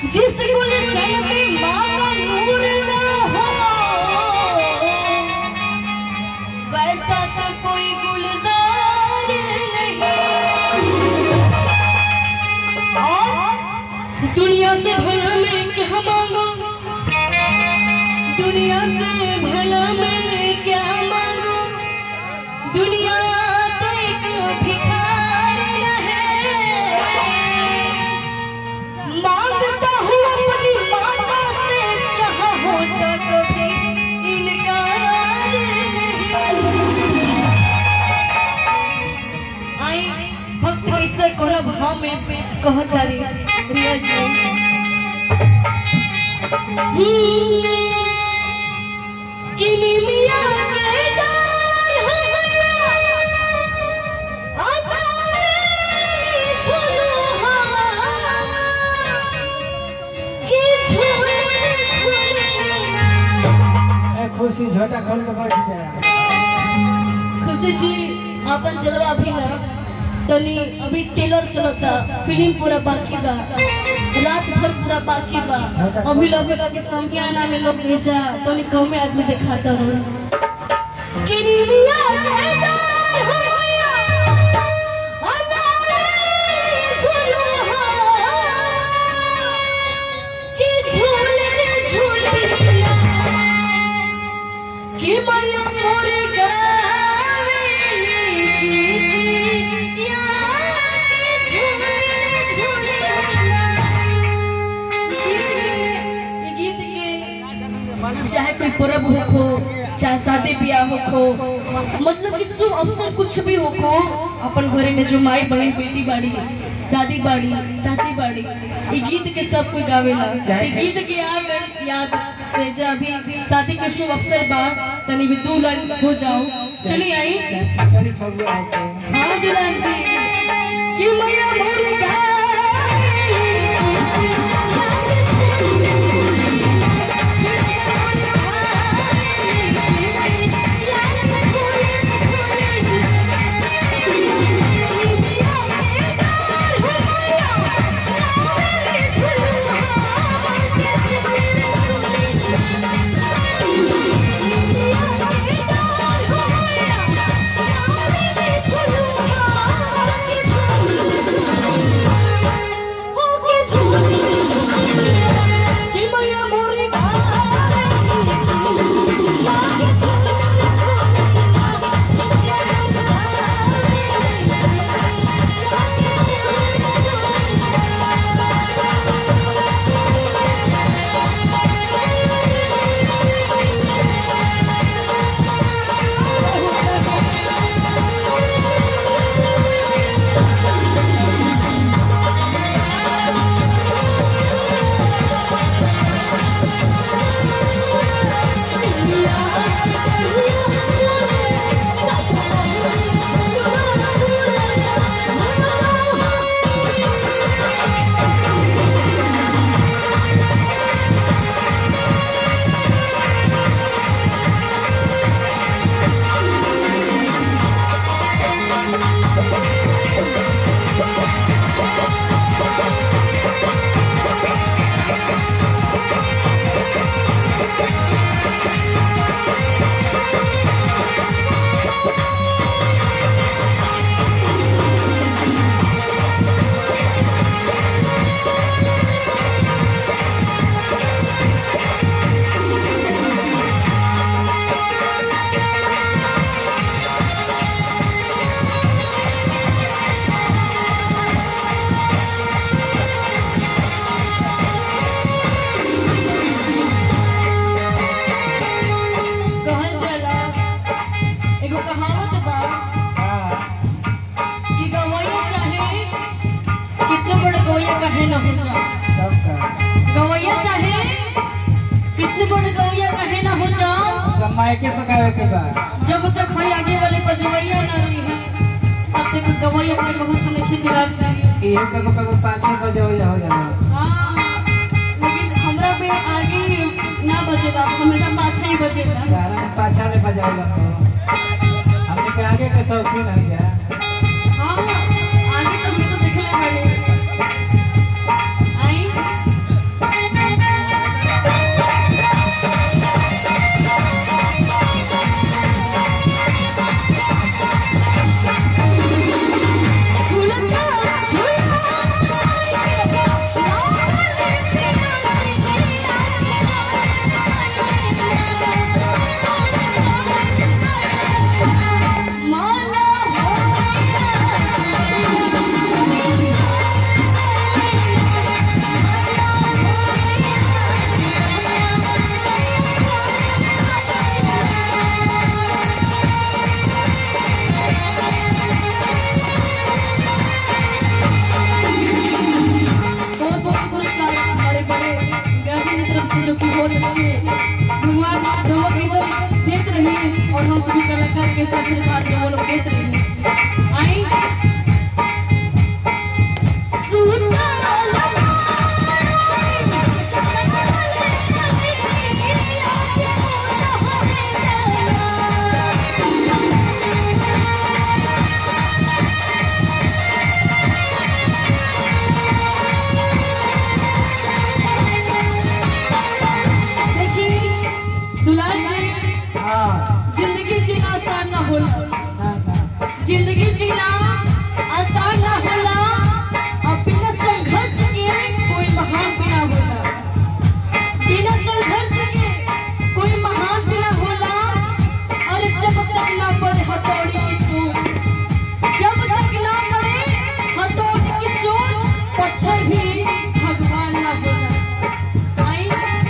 जिस गुलशन में माँ का नूर ना हो वैसा तो कोई गुलजार नहीं और दुनिया से भला मैं क्या मांगू दुनिया से भला मैं क्या मांगू दुनिया तो एक भिखार है मांगता हूँ अपनी माता से चाह होता कभी इनकार नहीं आई भक्त कैसे कोनो भाव में कहता रे रिया जी किनी मिया के डाल हमरा अतारे झुलू हवा कि झूले झूले ए, खुशी झोटा खोल के बैठ जा खुशी जी अपन चलवा अभी ना तनी अभी टेलर चलता फिल्म पूरा बाकी बा रात भर पूरा बाकी बा अभी लोग के संज्ञाना में लोग भेजा तनी गाँव में आदमी दिखाता रहो किनी मिया के डार हमया अनारे झुलू हवा कि झूले झूले ना कि मैया मोर गावेली गीतिया कि झूले झूले ये गीत के चाहे कोई पर्व हो चाहे शादी ब्याह हो मतलब कि शुभ अवसर कुछ भी हो को अपन घरे में जो माई बड़ी बेटी बाड़ी दादी बाड़ी चाची बाड़ी ये गीत के सब कोई गावेला ये गीत के याद याद रेजा अभी शादी के शुभ अवसर बा तनी भी दो लाइन हो जाओ चली आई चली फगुआ आके हाँ दुल्हन जी कि मैया मोर कि मैया मोरे कहल जाला एगो कहावत बा हाँ कि गवैया चाहे कितने बड़े गवैया कहे न हो जा सब का गवैया चाहे कितने बड़े गवैया कहे न हो जाओ सब मायके पकावे के बाद जब तक हई आगे वाले बजवैया न रही है तब तक गवैया के बहुत नहीं दिलार चाहिए इहे कबो कबो पाँच बजे हो जा हो जाला हाँ लेकिन हमरा पे आगे ना बजेगा हमेशा पाछे ही बजेगा गाना में पाछा ले बजाएगा तो हमने के आगे के शौकीन है क्या हाँ आगे तो मुझसे दिखले बड़े आई पत्थर भी भगवान ना बोला आई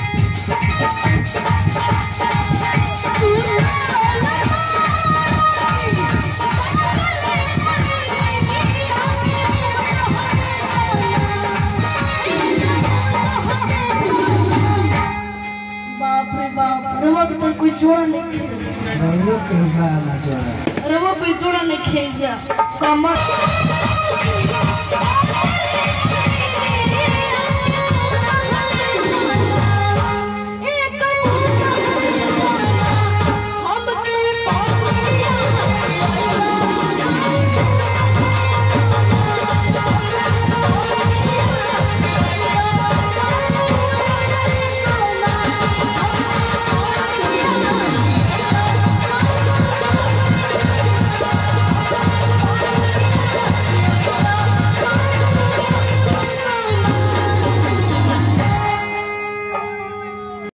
बाप रे बाप रवा के तो कोई जोड़ नहीं खेल रौरो के हुआ ना जोड़ा रवा कोई जोड़ा नहीं खेल जा कमर